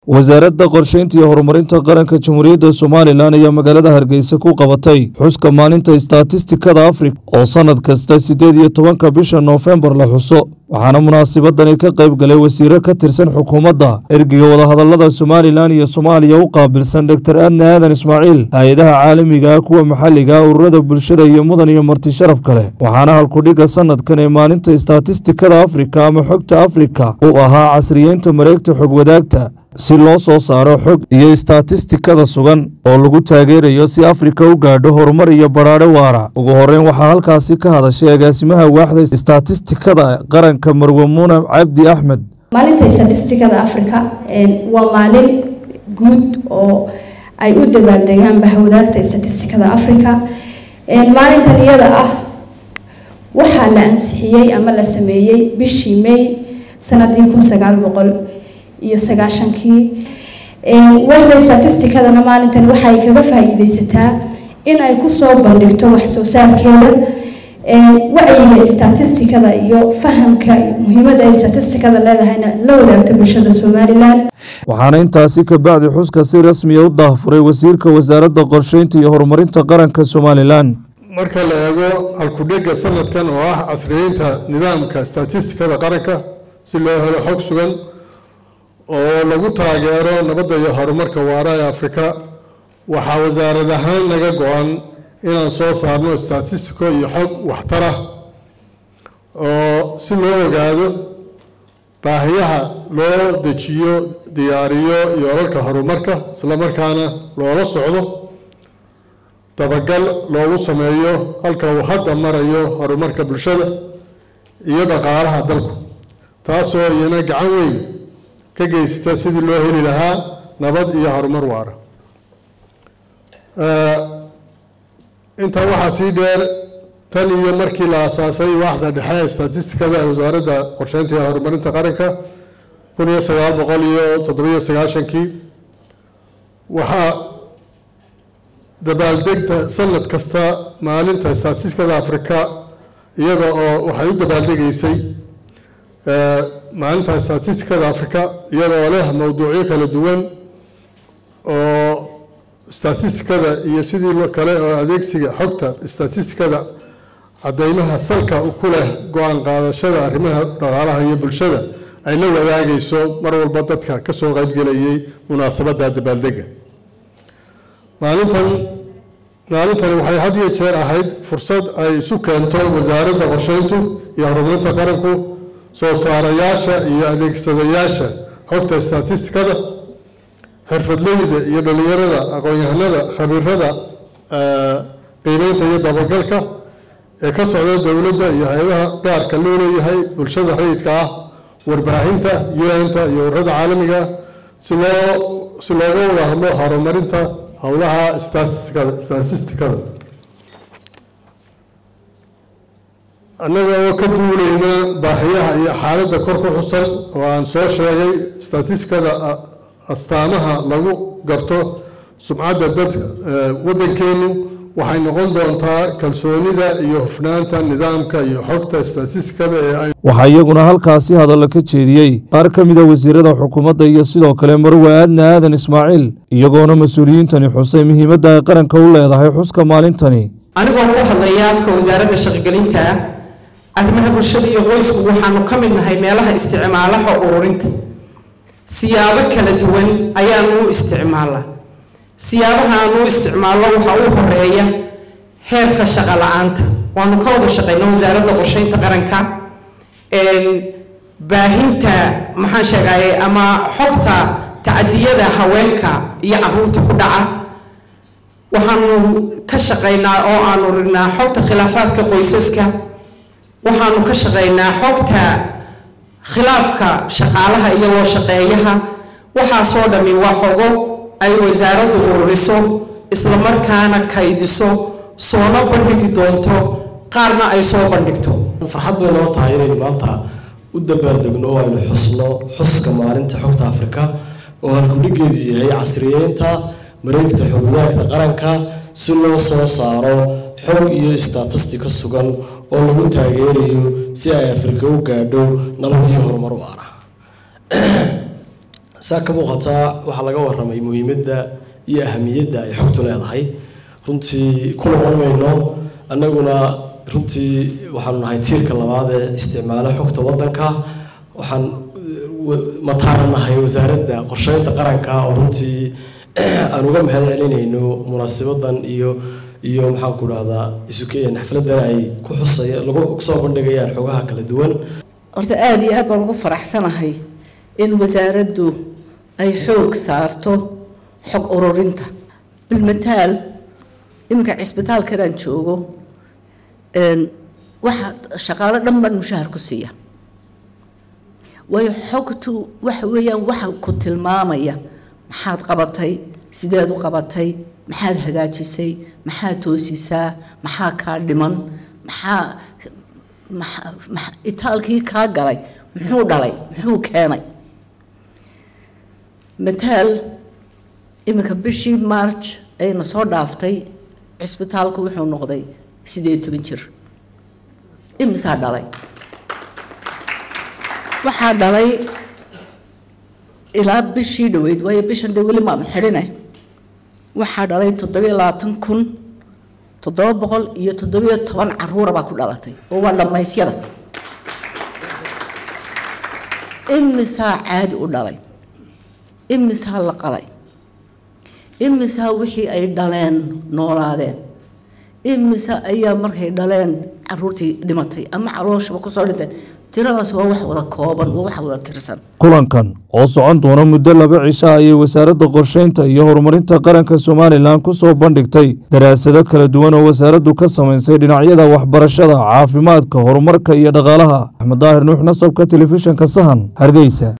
wasaaradda qorsheynta iyo horumarinta qaranka jamhuuriyadda somalilan ayaa magaalada hargeysa ku qabatay xuska maalinta istatistikada afrika oo sannad kasta siddeed iyo tobanka bisha noofembar la xuso waxaana munaasabadani ka qayb galay wasiiro ka tirsan xukuumadda ergiga wadahadallada somalilan iyo soomaaliya u qaabilsan doktor adne aadan ismaaciil hay-adaha caalamiga ah kuwa maxalliga ah ururada bulshada iyo mudan iyo marti sharaf kale waxaana halkudhigga sannadkan ee maalinta istatistikada afrika ama xogta afrika uu ahaa casriyeynta mareegta xog wadaagta si loo soo saaro xog iyo istatistikada sugan oo lagu taageerayo si afrika u gaadho horumar iyo badhaadho waara ugu horeyn waxaa halkaasi ka hadashay agaasimaha waaxda istatistikada qaranka marwe muune cabdi axmed maalinta istatistikada afrika waa maalin guud oo ay u dabaaldegaan bahwadaagta istatistikada afrika maalintan iyada ah waxaa la ansixiyey ama la sameeyey bishii may sanadii kun sagaal boqol iyo sagaashankii waaxda statistikadana maalintan waxay kaga faa-iideysataa in ay kusoo bandhigto wax soo saarkeeda wacyiga statistikada iyo fahamka muhiimada ay statistikada leedahayna la wadaagta bulshada somalilan waxaana intaasi ka bacdi xuska si rasmiya u daahfuray wasiirka wasaaradda qorsheynta iyo horumarinta qaranka somalilan marka la eego halkudhega sanadkan oo ah casriyeynta nidaamka statistikada qaranka si loo helo xog sugan oo lagu taageero nabadda iyo horumarka waara ee afrika waxaa wasaarad ahaan naga go-an inaan soo saarno statistico iyo xog waxtara oo si loo ogaado baahiyaha loo dejiyo diyaariyo yoolalka horumarka isla markaana loola socdo dabagal loogu sameeyo halka uu hadda marayo horumarka bulshada iyo dhaqaalaha dalku taasoo iyana gacan weyn ka geysata sidii loo heli lahaa nabad iyo horumar waara intaa waxaa sii dheer tan iyo markii la asaasay waaxda dhexe ee statistikada ee wasaaradda qorsheynta iyo horumarinta qaranka kun iyo sagaal boqol iyo toddobiyo sagaashankii waxaa dabaaldegta sanad kasta maalinta statistikada afrika iyada oo waxay u dabaaldegaysay maalinta statistikada africa iyadoo leh mowduucyo kala duwan oo statistikada iyo sidii kale oo adeegsiga xogta statistikada cadeymaha salka ku leh go-aan qaadashada arrimaha dhaqaalaha iyo bulshada ay la wadaagayso mar walba dadka kasoo qaybgelayay munaasabada dabaaldega maalintan maalintani waxay had iyo jeer ahayd fursad ay isu keento wasaaradda qorsheyntu iyo horumarinta qaranku soo saarayaasha iyo adeegsadayaasha xogta statistikada xirfadleyda iyo dhalinyarada aqoon-yahanada khabiirada qiimeynta iyo dabagalka ee ka socda dowladda iyo hay-adaha gaarka loo leeyahay bulshada rayidka ah warbaahinta un-ta iyo ururada caalamiga ah si loo si looga wada hadlo horumarinta howlaha statistikada statistikada annaga oo ka duulayna baahiyaha iyo xaaladda kor ku xusan oo aan soo sheegay statistikada astaamaha lagu garto sumcadda dadka waddankeenu waxay noqon doontaa kalsoonida iyo hufnaanta nidaamka iyo xogta statistikada ee waxaa iyaguna halkaasi hadallo ka jeediyey qaar ka mida wasiirada xukuumadda iyo sidoo kale marwe aadne aadan ismaaciil iyagoona mas-uuliyiintani xusay muhiimadda ay qaranka u leedahay xuska maalintani anigoo ku hadlaya afka wasaaradda shaqogelinta arrimaha bulshada iyo qoysku waxaanu ka mid nahay meelaha isticmaalaha ururinta siyaabo kala duwan ayaanu u isticmaalaa siyaabaha aanu u isticmaalno waxaa u horeeya heerka shaqo la-aanta waanu ka wada shaqeyna wasaaradda qorsheynta qaranka baahinta maxaan sheegaye ama xogta tacadiyada haweenka iyo caruurta ku dhaca waxaanu ka shaqeynaa oo aanu rignaa xogta khilaafaadka qoysaska waxaanu ka shaqeynaa xogta khilaafka shaqaalaha iyo loo shaqeeyaha waxaasoo dhammi waa xogo ay wasaaraddu ururiso islamarkaana kaydiso soona bandhigi doonto qaarna ay soo bandhigto farxad bay noo tahay inaynu maanta u dabaaldegno oo aynu xusno xuska maalinta xogta afrika oo halkudhigeedu yahay casriyeynta mareegta xogwadaagta qaranka si loo soo saaro xog iyo istatistika sugan oo lagu taageerayo si ay afrika u gaadho nabad iyo horumar u ara saa ka muuqataa waxaa laga waramay muhiimadda iyo ahamiyadda ay xogtu leedahay runtii ku noqon mayno annaguna runtii waxaanu nahay tiirka labaad ee isticmaala xogta waddanka waxaan mataaranahay wasaaradda qorsheynta qaranka oo runtii aan uga mahad celinayno munaasibadan iyo iyo maxaan ku dhahdaa isukeen xafladan ay ku xusaya lagu kusoo bandhigayaan xogaha kala duwan horta aada iyo aad baan ugu faraxsanahay in wasaaraddu ay xoog saarto xog ururinta bilmataal iminka cisbitaalkan aan joogo waxa shaqaalo dhan baan mushahar ku siiya waayo xogtu waxa weeyaan waxa ku tilmaamaya maxaad qabatay sideed u qabatay maxaad hagaajisay maxaad toosisaa maxaa kaa dhiman maxaa itaalkii kaa galay muxuu dhalay muxuu keenay mataal iminka bishii march ayna soo dhaaftay cisbitaalku wuxuu noqday sideed toban jir imisaa dhalay waxaa dhalay ilaa bishii dhaweyd waayo bishan dee weli maanu xidhine waxaa dhalay toddobiyo labaatan kun toddoba boqol iyo toddobiyo toban caruura baa ku dhalatay oo waa dhammaysyada imisaa caadi u dhalay imisaa la qalay imisaa wixii ay dhaleen noolaadeen imisa ayaa markay dhaleen caruurtii dhimatay ama calooshaba kusoo dhinteen tiradaas waa wax wada kooban waa wax wada tirsan kulankan oo socon doona muddo laba cisha ayay wasaaradda qorsheynta iyo horumarinta qaranka somalilan ku soo bandhigtay daraasado kala duwan oo wasaaraddu ka samaysay dhinacyada waxbarashada caafimaadka horumarka iyo dhaqaalaha axmed daahir nuux nasabka telefishinka sahan hargeysa